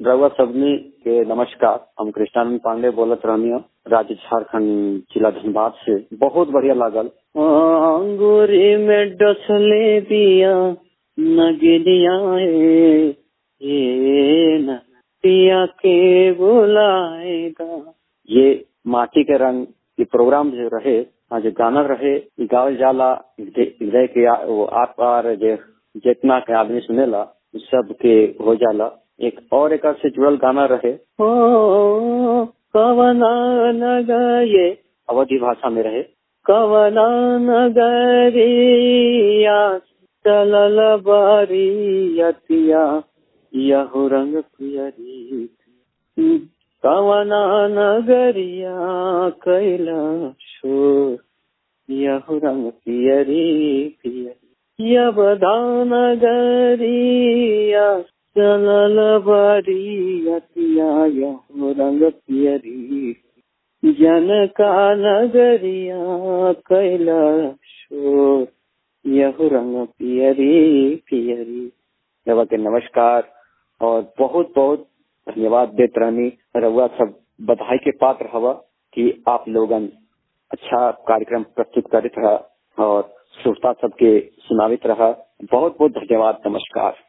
रउआ सबनी के नमस्कार हम कृष्णानंद पांडे बोलत रहनी राज्य झारखंड जिला धनबाद से बहुत बढ़िया लागल अंगूरी में डसले बिया नगलिया ये न पिया के बुलाएगा ये माटी के रंग ये प्रोग्राम जो रहे जो गाना रहे ई गावल जाला हृदय के आ- वो आर पार जे जितना के आदमी सुनेला उ सब के हो जाला एक और एक से जुड़ल गाना रहे ओ कवना नगर ये अवधि भाषा में रहे कवना नगरिया चलल बरियतिया यहु रंग पियरी कवना नगरिया कैला शोर यहु रंग पियरी पियरी यवदान गरिया चलल बरियतिया यहु रंग पियरी जनका नगरिया कैला शोर यहु रंग पियरी पियरी रवा के नमस्कार और बहुत बहुत धन्यवाद देत रहनी रउआ सब बधाई के पात्र हवा कि आप लोगन अच्छा कार्यक्रम प्रस्तुत करत रहा और श्रोता सबके सुनावित रहा बहुत बहुत धन्यवाद नमस्कार